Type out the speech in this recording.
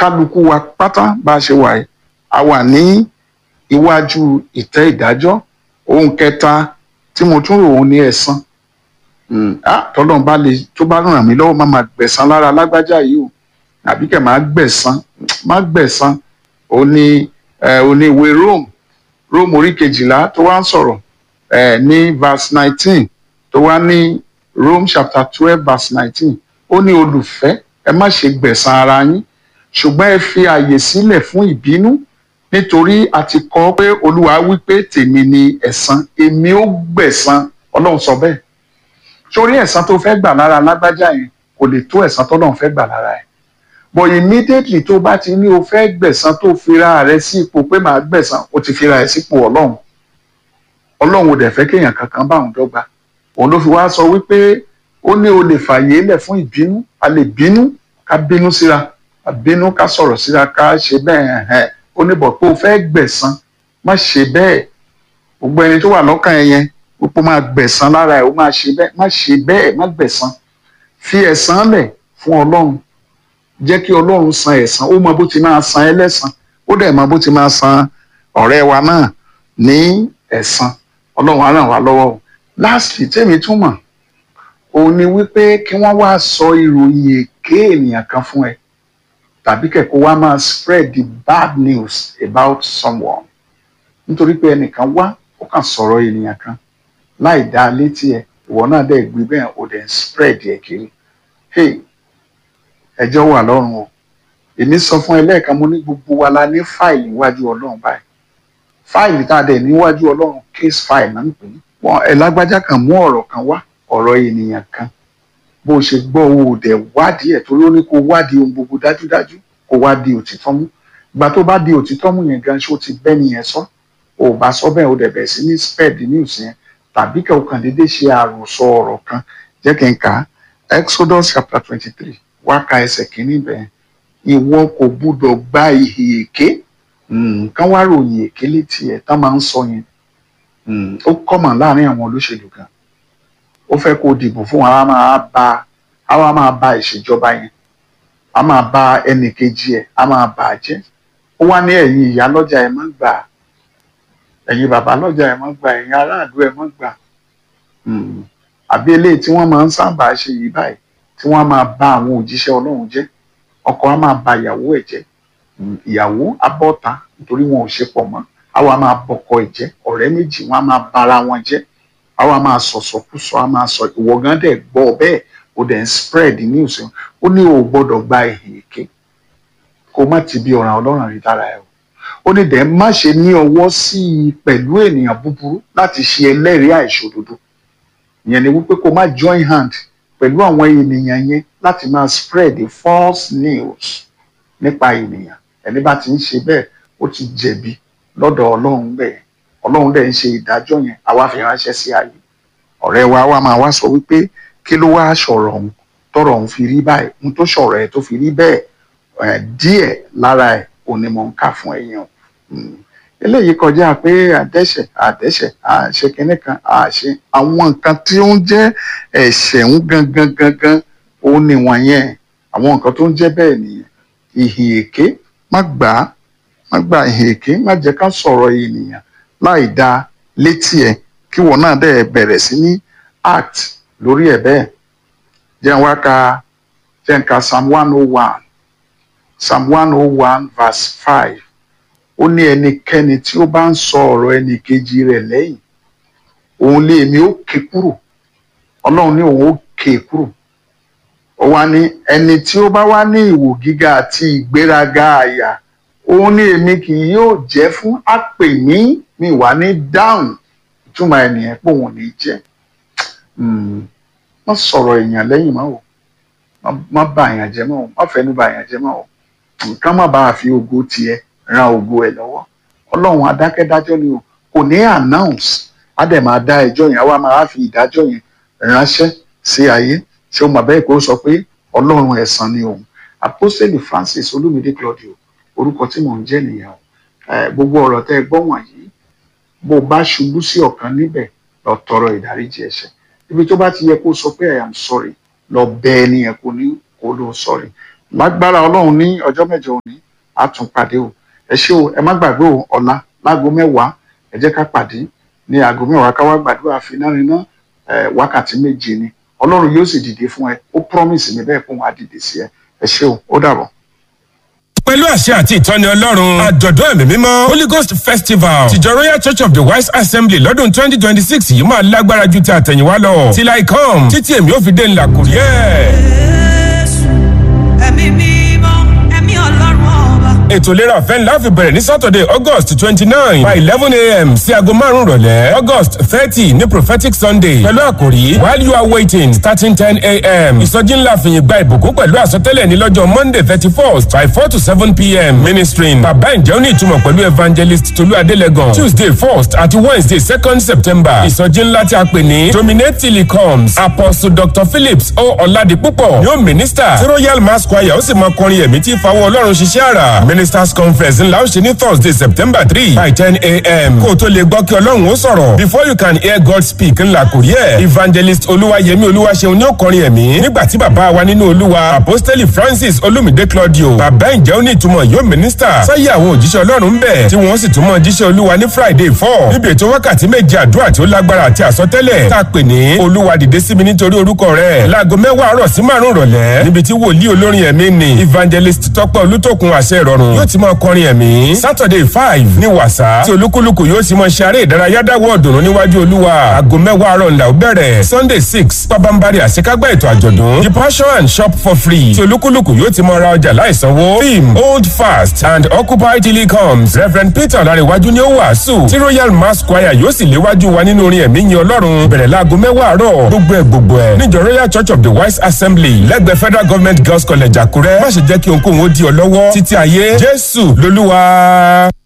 kálukú wa pátá bá a ṣe wà yìí a wà ní iwájú ìtẹ́ ìdájọ́ ohun kẹta tí mo tún rò ó ní ẹ̀san tọ́lọ́n bá lè tó bá ràn mí lọ́wọ́ má máa gbẹ̀san lára lágbájá yìí o àbí kẹ̀ máa gbẹ̀san má gbẹ̀san ó ní ó ní ìwé Rome Rome orí kejìlá tó wá ń sọ̀rọ̀ ní verse nineteen tó wá ní Rome chapter twelve verse nineteen ó ní olùfẹ́ ẹ má ṣe gbẹ̀san ara yín ṣùgbọ́n ẹ fi àyè sílẹ̀ fún ìbínú nítorí a ti kọ pé olúwa wí pé tèmi ni ẹ̀san èmi ó gbẹ̀san ọlọ́run sọ bẹ́ẹ̀ sórí ẹ̀san tó fẹ́ gbà lára lágbájá yẹn kò lè tó ẹ̀san tọ́lọ́run fẹ́ gbà lára ẹ̀ but immediately tó bá ti ní o fẹ́ gbẹ̀san tó fira rẹ sí ipò pé màá gbẹ̀san o ti fira rẹ sípò ọlọ́run ọlọ́run ò dẹ̀ fẹ́ kéèyàn kankan bá òun dọ́gba òun ló fi wá sọ wípé ó ní o lè fàyè lẹ̀ fún ìbínú a lè bínú ká bínú síra ká bínú ká sọ̀rọ̀ síra ká ṣe bẹ́ẹ̀ hẹ́n ó ní bọ̀ pé o fẹ́ gbẹ̀san má ṣe bẹ́ẹ̀ gbogbo ẹni tó wà lọ́kàn ẹ yẹn púpọ̀ máa gbẹ̀san lára ẹ̀ ó máa ṣe bẹ́ẹ̀ má ṣe bẹ́ẹ̀ má gbẹ̀san fi ẹ̀san lẹ̀ fún ọlọ́run jẹ́ kí ọlọ́run san ẹ̀san ó mọ bó ti máa san ẹlẹ́san ó dẹ̀ mọ bó ti máa san ọ̀rẹ́ wa náà ní ẹ̀san ọlọ́run á ràn wá lọ́wọ́ o lastly tèmi tún mọ̀ òun ni wípé kí wọ́n wá sọ ìròyìn èké ènìyàn kan fún ẹ tàbí kẹ̀kọ́ wá máa spread the bad news about someone nítorí pé ẹnìkan wá ó kàn sọ̀rọ̀ ènìyàn kan láì dá létí ẹ ìwọ náà dẹ̀ gbé bẹ́ẹ̀ ó dẹ̀ spread ẹ̀ kiri hey ẹjọ́ wà lọ́rùn o èmi sọ fún ẹ lẹ́ẹ̀kan mo ní gbogbo wa la ní fáìlì níwájú ọlọ́run báyìí fáìlì tá a dẹ̀ níwájú ọlọ́run case file náà ń pè é wọn ẹ lágbájá kan mú ọ̀rọ̀ kan wá ọ̀rọ̀ ènìyàn kan bó ṣe gbọ́ owó dẹ̀ wádìí ẹ̀ torí ó ní kó wádìí ohun gbogbo dájúdájú kó wá di òtítọ́ mú ìgbà tó bá di òtítọ́ mú yẹn gan ṣó ti bẹ́ nìyẹn sọ ò bá sọ bẹ́ẹ̀ ó dẹ̀ bẹ̀ sí ní spread news yẹn tàbí kẹ́ o kàn déédéé ṣe àròsọ ọ̀rọ̀ kan jẹ́ kí n kà á Exodus chapter twenty three wá ka ẹsẹ̀ kínní bẹ́ẹ̀ ìwọ kò gbúdọ̀ gba ìhì èké nǹkan wá ròyìn èké létí ẹ̀ tán máa ń sọ yẹn ó kọ́mọ̀ láàrin àwọn olóṣèlú gan ó fẹ́ kó dìbò fún wa máa ba àwa máa ba ìṣèjọba yẹn a máa ba ẹnì kejì ẹ̀ a máa bà á jẹ́ ó wá ní ẹ̀yin ìyá lọ́jà ẹ̀ má gbà ẹ̀yin bàbá lọ́jà ẹ̀ má gbà ẹ̀yin aráàlú ẹ̀ má gbà àbí eléyìí tí wọ́n máa ń sábà ṣe yìí báyìí tí wọ́n á máa ba àwọn òjíṣẹ́ Ọlọ́run jẹ́ ọkọ á máa ba ìyàwó ẹ̀ jẹ́ ìyàwó abọ́ta nítorí wọn ò ṣe pọ̀ mọ́ àwa máa bọkọ ẹ̀ jẹ́ ọ̀rẹ́ méjì wọn á máa bara wọn jẹ́ àwa máa sọ̀sọ̀kúsọ á máa sọ ìwọ gan dẹ̀ gbọ́ bẹ́ẹ̀ o dẹ̀ ń spread news ó ní o gbọ́dọ̀ gba ìhìn èké kó má ti bí ọ̀ràn Ọlọ́run rí lára ẹ̀ o ó ní dẹ̀ má ṣe ní ọwọ́ sí i pẹ̀lú ènìyàn búburú láti ṣe ẹlẹ́rìí àìṣòdodo ìyẹn ni wípé kó má join hand pẹ̀lú àwọn ènìyàn yẹn láti máa spread the false news nípa ènìyàn ẹni bá ti ń ṣe bẹ́ẹ̀ ó ti jẹ̀bi lọ́dọ̀ Ọlọ́run bẹ́ẹ̀ Ọlọ́run dẹ̀ ń ṣe ìdájọ́ yẹn àwa fi ránṣẹ́ sí ayé ọ̀rẹ́ wa wá máa wá sọ wípé kí ló wá sọ̀rọ̀ ọ̀hún tọ̀rọ̀ ọ̀hún fi rí báyìí ohun tó sọ̀rọ̀ ẹ̀ tó fi rí bẹ́ẹ̀ díẹ̀ lára ẹ̀ ò ní mọ̀ ń kà fún ẹ̀yàn eléyìí kọjá pé àdẹ́ṣẹ̀ àdẹ́ṣẹ̀ àṣẹ kínní kan àṣẹ àwọn nǹkan tí ó ń jẹ́ ẹ̀ṣẹ̀ ń gangan gangan òun ni wọ̀nyẹn àwọn nǹkan tó ń jẹ́ bẹ́ẹ̀ nìyẹn ìhìn èké má gbà á má gba ìhìn èké má jẹ́ ká sọ̀rọ̀ ènìyàn láì dá létí ẹ̀ kí wọ́n náà dẹ̀ bẹ̀rẹ̀ sí ní act lórí ẹ̀ bẹ́ẹ̀ jẹ́ wá ka jẹ́ n ka psalm one oh one psalm one oh one verse five ó ní ẹnikẹ́ni tí ó bá ń sọ ọ̀rọ̀ ẹnì kejì rẹ̀ lẹ́yìn òun lé èmi ó ké kúrò ọlọ́run ní òun ó ké kúrò ó wá ní ẹni tí ó bá wá ní ìwò gíga àti ìgbéraga àyà òun ní èmi kì yóò jẹ́ fún àpè ní mi wà ní dáhùn ìtumọ̀ ènìyàn pé òun ní jẹ́ má sọ̀rọ̀ èèyàn lẹ́yìn mọ́ o má bà èèyàn jẹ́ mọ́ o má fẹnu bà èèyàn jẹ́ mọ́ o nǹkan má bàa fi ògo tiẹ̀ ran ògo ẹ̀ lọ́wọ́ ọlọ́run adákẹ́dájọ́ ni o kò ní announce á dẹ̀ máa dá ẹjọ́ yẹn á wá máa fi ìdájọ́ yẹn ránṣẹ́ sí ayé ṣé o mọ̀ bẹ́ẹ̀ kó sọ pé ọlọ́run ẹ̀san ni òun apostoli Francis Olúmídé Claudio orúkọ tí mò ń jẹ́ nìyẹn o gbogbo ọ̀rọ̀ tẹ́ ẹ gbọ́ wọ̀nyí bó o bá ṣubú sí ọ̀kan níbẹ̀ lọ tọrọ ìdáríjì ẹ̀ṣẹ̀ ibi tó bá ti yẹ kó sọ pé I am sorry lọ bẹ ẹni yẹn kó ní kó ló sorry lágbára ọlọ́run ní ọjọ́ mẹ́jọ òní a tún pàdé o ẹ ṣé o ẹ má gbàgbé o ọ̀la láago mẹ́wàá ẹ jẹ́ ká pàdé ní aago mẹ́wàá ká wá gbàdúrà fináriná wákàtí méje ni ọlọ́run yóò sì dìde fún ẹ ó promise mi bẹ́ẹ̀ fún wa dìde sí ẹ ẹ ṣé o ó dàbọ̀. pẹ̀lú àṣẹ àti ìtọ́ni ọlọ́run àjọ̀dún ẹ̀mí mímọ́ holy ghost festival tìjọ royal church of the wise assembly lọ́dún twenty twenty six yìí máa lágbára ju ti àtẹ̀yìnwá lọ till I come títí èmi ò fi dé ńlá kùrí ẹ̀. Jésù, ẹ̀mí mímọ́, ẹ̀mí ọlọ́run ọba. ètò ìlera ọ̀fẹ́ ńlá fi bẹ̀rẹ̀ ní saturday august twenty nine by eleven a.m. sí aago márùn-ún rọ̀lẹ́ august thirty ní prophetic sunday pẹ̀lú àkòrí while you are waiting starting ten a.m. ìsọjí ńlá fìyìn gba ìbùkún pẹ̀lú àsọtẹ́lẹ̀ ní lọ́jọ́ monday thirty first by four to seven p.m. ministering bàbá ìjẹ́ òní ìtumọ̀ pẹ̀lú evangelist tolú adélẹ́gàn tuesday first àti wednesday second september ìsọjí ńlá tí a pè ní dominate till he comes apostle dr phillips o ọ̀làdìpúpọ̀ yóò minister tí royal mass choir ó sì máa kọrin ẹ̀mí tí ìfawọ́ ọlọ́run ṣiṣẹ́ àrà ministers conference ńlá ó ṣe ní thursday september three by ten a.m. kó o tó lè gbọ́ kí ọlọ́run ó sọ̀rọ̀ before you can hear god speak ńlá kò rí ẹ̀ evangelist olúwayẹmí olúwaṣeun ní ó kọrin ẹ̀mí nígbà tí bàbá wa nínú olúwa apostoli francis olumide claudio bàbá ìjẹ́ ó ní ìtumọ̀ yóò minister sáyé àwọn òjíṣẹ́ ọlọ́run ń bẹ̀ tí wọ́n sì tún mọ̀ jíṣẹ́ olúwa ní friday four níbi ètò wákàtí méje àdúrà tí ó lágbára àti àsọtẹ́lẹ̀ tá a pè ní olúwa dìde sí mi nítorí orúkọ rẹ̀ láago mẹ́wàá àárọ̀ sí márùn-ún rọ̀lẹ́ níbi tí wòlíì olórin ẹ̀mí ni evangelist tọ́pẹ́ olútòkun àṣẹ ìrọ̀rùn yóò ti máa kọrin ẹ̀mí saturday five ní wàsá tí olúkúlùkù yóò sì máa ṣe eré ìdárayá dáwọ́ ọ̀dùnnú níwájú olúwa aago mẹ́wàá àárọ̀ ńlá ó bẹ̀rẹ̀ sunday six pabambari àṣekágbá ètò àjọ̀dún the passion and shop for free tí olúkúlùkù yóò ti máa ra ọjà láìsanwó theme hold fast and occupy till he comes reverend peter ọ̀làríwájú ni ó wàásù tí royal mass choir yóò sì léwájú wa nínú orin ẹ̀mí yin ọlọ́run bẹ̀rẹ̀ láago mẹ́wàá àárọ̀ gbogbo ẹ̀ gbogbo ẹ̀ níjọ royal church of the wise assembly lẹ́gbẹ̀ẹ́ federal government girls college àkúrẹ́ má ṣe jẹ́ kí ohunkóhun ó di ọ lọ́wọ́ títí ayé jésù lolúwa.